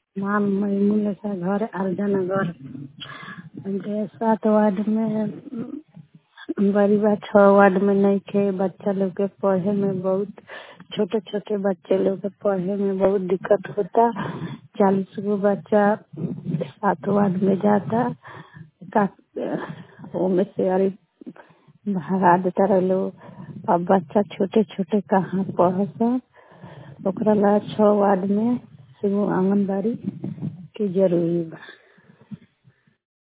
नाम मैमुनसा घर आरजा नगर हमके सात वार्ड में बड़ी बा छः वार्ड में नइखे बच्चा लोग के पढ़े में बहुत छोटे छोटे बच्चे लोग के पढ़े में बहुत दिक्कत होता चालीस गो बच्चा सात वार्ड में जाता का ओमे से अरे भगा देता रहे लोग अब बच्चा छोटे छोटे कहाँ पढ़ता ओकरा ला छः वार्ड में एगो आंगनबाड़ी के जरूरी बा